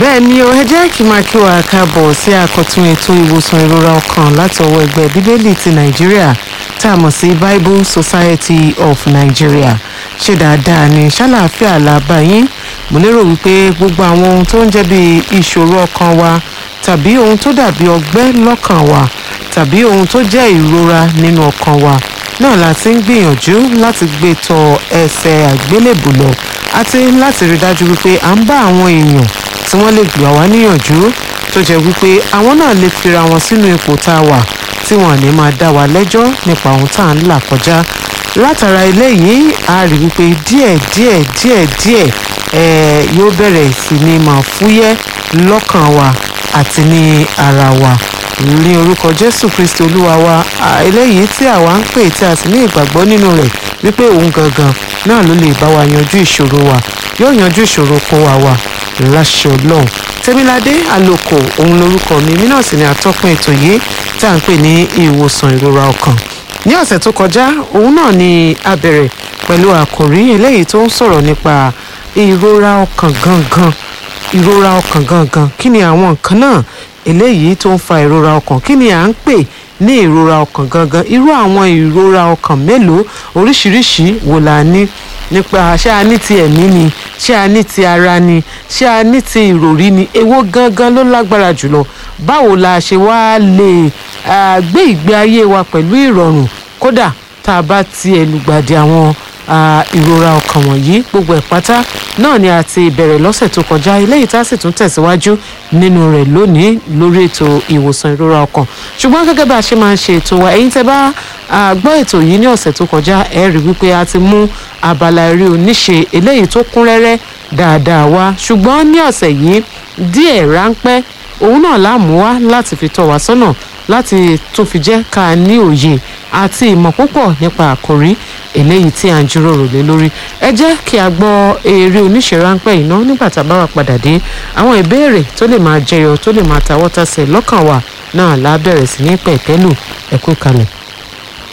bẹ́ẹ̀ ni o ẹ jẹ́ kí n máa kí wa káàbọ̀ sí àkọ́tún ètò ìwòsàn ìrora ọkàn láti ọwọ́ ẹgbẹ́ bíbélì ti nàìjíríà tá a mọ̀ sí bible society of nigeria ṣe dáadáa ní ṣàlàáfíà làbá yín mo lérò wípé gbogbo àwọn ohun tó ń jẹ́ bí ìṣòro ọkàn wa tàbí ohun tó dàbí ọgbẹ́ lọ́kàn wa tàbí ohun tó jẹ́ ìrora nínú ọkàn wa náà la ti ń gbìyànjú láti gbé tọ ẹsẹ̀ àgbélébù lọ àti láti rí dájú wípé à ń bá àwọn èèyàn tí wọ́n lè gbà wá níyànjú tó jẹ́ wípé àwọn náà lè fira wọn sínú ipò tá a wà tí wọ́n ní máa dá wa lẹ́jọ́ nípa ohun tá à ń là kọjá látara eléyìí a rí wípé díẹ̀ díẹ̀ díẹ̀ díẹ̀ eh, yóò bẹ̀rẹ̀ sí ní máa fúyẹ́ lọ́kàn wa àti ní ara wa ní orúkọ jésù kristi olúwa wa eléyìí tí àwa ń pè tí a sì ní ìgbàgbọ́ nínú rẹ̀ wípé òun gangan náà ló lè bá wa yanjú ìṣòro wa yóò yanjú ìṣòro kó wa wà láṣẹ ọlọ́run tẹ́míládé àlòkò òun lorúkọ mi mí náà sì ni atọ́kùn ètò yìí tá à ń pè ní ìwòsàn ìrora ọkàn ní ọ̀sẹ̀ tó kọjá òun náà ni a bẹ̀rẹ̀ pẹ̀lú àkòrí eléyìí tó ń sọ̀rọ̀ nípa ìrora ọkàn gangan ìrora ọkàn gangan kí ni àwọn nǹkan náà eléyìí tó ń fa ìrora ọkàn kí ni à ń pè ní ìrora ọkàn gangan irú àwọn ìrora ọkàn mélòó oríṣiríṣi wo la ní nípa ṣé a ní ti ẹ̀mí ni ṣé a ní ti ara ni ṣé a ní ti ìròrí ni èwo gangan ló lágbára jùlọ báwo la ṣe wá lè gbé ìgbé ayé wa pẹ̀lú ìrọ̀rùn kódà tá a bá tiẹ̀ lùgbàdì àwọn ìrora ọkàn wọ̀nyí gbogbo ẹ̀ pátá náà ni a ti bẹ̀rẹ̀ lọ́sẹ̀ tó kọjá eléyìí tá a sì tún tẹ̀síwájú nínú rẹ̀ lónìí lórí ètò ìwòsàn ìrora ọkàn ṣùgbọ́n gẹ́gẹ́ bá a ṣe máa ń ṣe ètò wa ẹ̀yin tẹ́ bá gbọ́ ètò yìí ní ọ̀sẹ̀ tó kọjá ẹ rí wípé a ti mú abala eré oníṣe eléyìí tó kún rẹ́rẹ́ dáadáa wá ṣùgbọ́n ní ọ̀sẹ̀ yìí díẹ̀ ráńpẹ́ òun náà láàmú wá láti fi tọ́ wa sọ́nà láti tún fi jẹ́ ká ní òye àti ìmọ̀ púpọ̀ nípa àkòrí eléyìí tí à ń jíròrò lé lórí ẹ jẹ́ kí a gbọ́ eré oníṣẹ́ ráńpẹ́ iná nígbà tá a bá wà padà dé àwọn ìbéèrè tó lè máa jẹyọ tó lè máa tawọ́tàsẹ̀ lọ́kàn wa náà lábẹ̀rẹ̀ sí ní pẹ̀tẹ́lù ẹ̀kú kalẹ̀.